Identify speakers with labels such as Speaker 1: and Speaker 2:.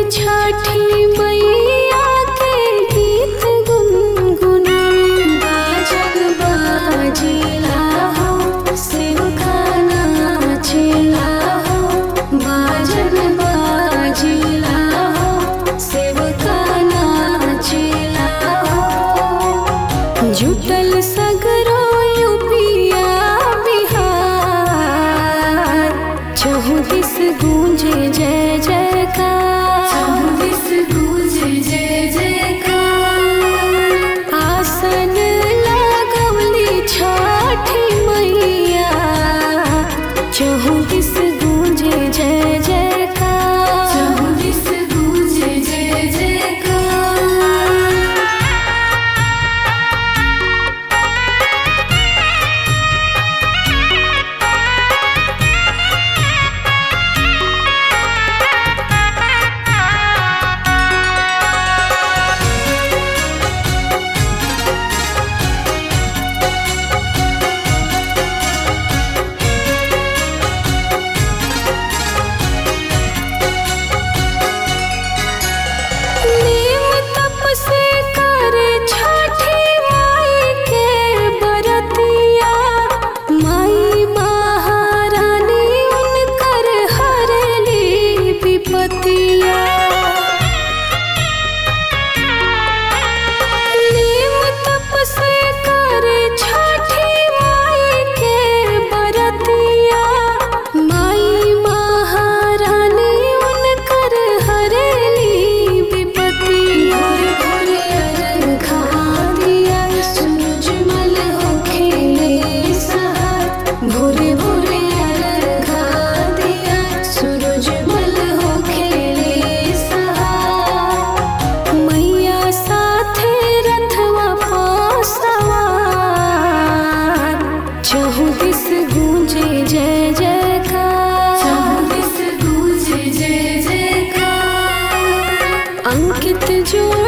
Speaker 1: छठी मैया के गीत गुनगुनावे बाजग बाजिला हो शिव का नाचिला हो बाजग बाजिला हो शिव का नाचिला हो जुटल सगरो यूपिया बिहार चौबीस गूंजे जय जयकार
Speaker 2: चौबीस गूंजे जय जयकार
Speaker 1: आसन लगवली छठी मैया चौबीस गूंजे जय जयकार
Speaker 2: चौबीस गूंजे जय जयकार
Speaker 1: नीम तप से करे छठी माई के बरतिया माई महारानी उनकर हरली विपतिया नीम तप से करे छठी माई के बरतिया माई महारानी उनकर हरेली विपतिया
Speaker 2: भोर अर्घा दिया सूरजमल होखेले सहार भोरे भोरे अर्घा दिया सूरजमल होखेले सहार
Speaker 1: मैया साथे रथवा पासवार चौबीस गूंजे जय जयकार
Speaker 2: चौबीस गूंजे जय जयकार
Speaker 1: अंकित जोड़